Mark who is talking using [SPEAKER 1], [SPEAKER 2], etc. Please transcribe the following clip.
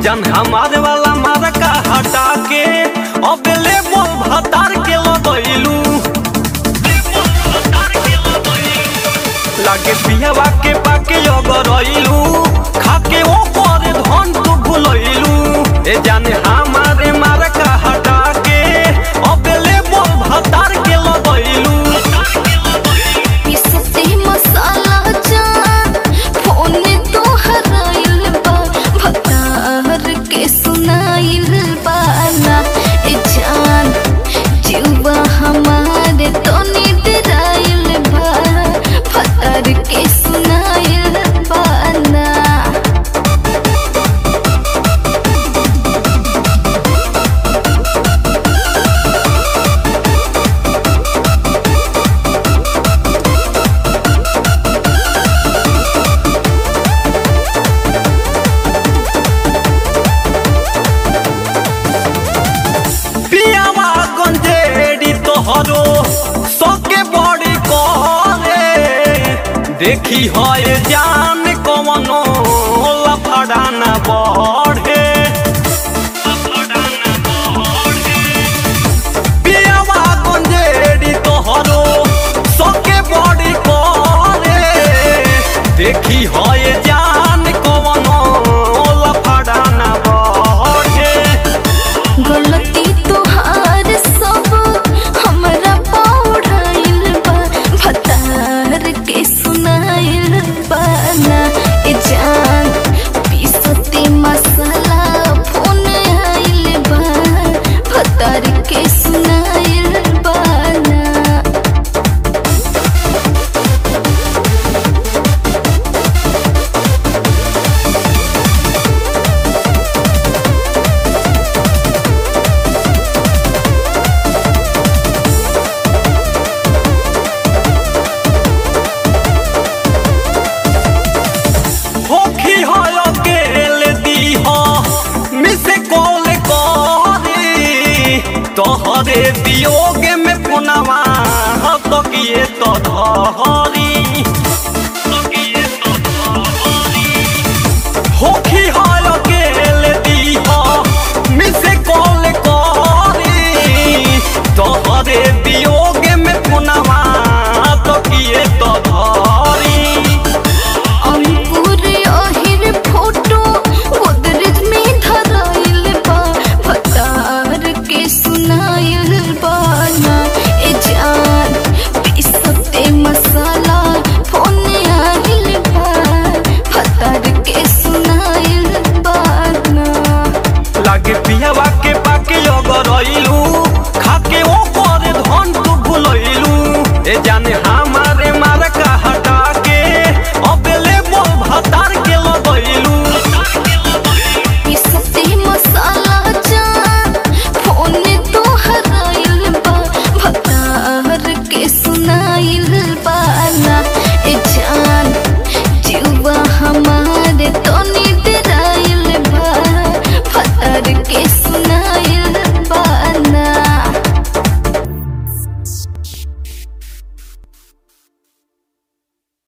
[SPEAKER 1] जन हमारे वाला मार का हटा के अब ले बोल भतार के लगैलू लागे पियावा के पाके अगरैलू खाके ओ पर धन तू भुलैलू ए जाने हमारे मार का हटा के अब ले बोल भतार के लगैलू
[SPEAKER 2] पिसते मसाला जान फोन तो हराइल बा भतार के सुनाइल बाना ए जान जीवा हमारे तो निदराइल बा भतार के सुनाइल बाना
[SPEAKER 1] पियावा गंजेड़ी तोहरो सके बड़ी करे देखी है जान कवनो लफड़ा न बढ़े पियावा गंजेड़ी तोहरो सके बड़ी करे देखी है जान कवनो लफड़ा न बढ़े
[SPEAKER 2] गलती तोहार सब हमरा पौड़ाइल बा भतार के सुनाइल बाना ए जान पीसते मसाला फोन आइल बा भतार के सुनाइल बाना
[SPEAKER 1] होखी हो अकेले दी हो मिसे कॉल करी तोहरे वियोग में पुनवा तो किए तो धरी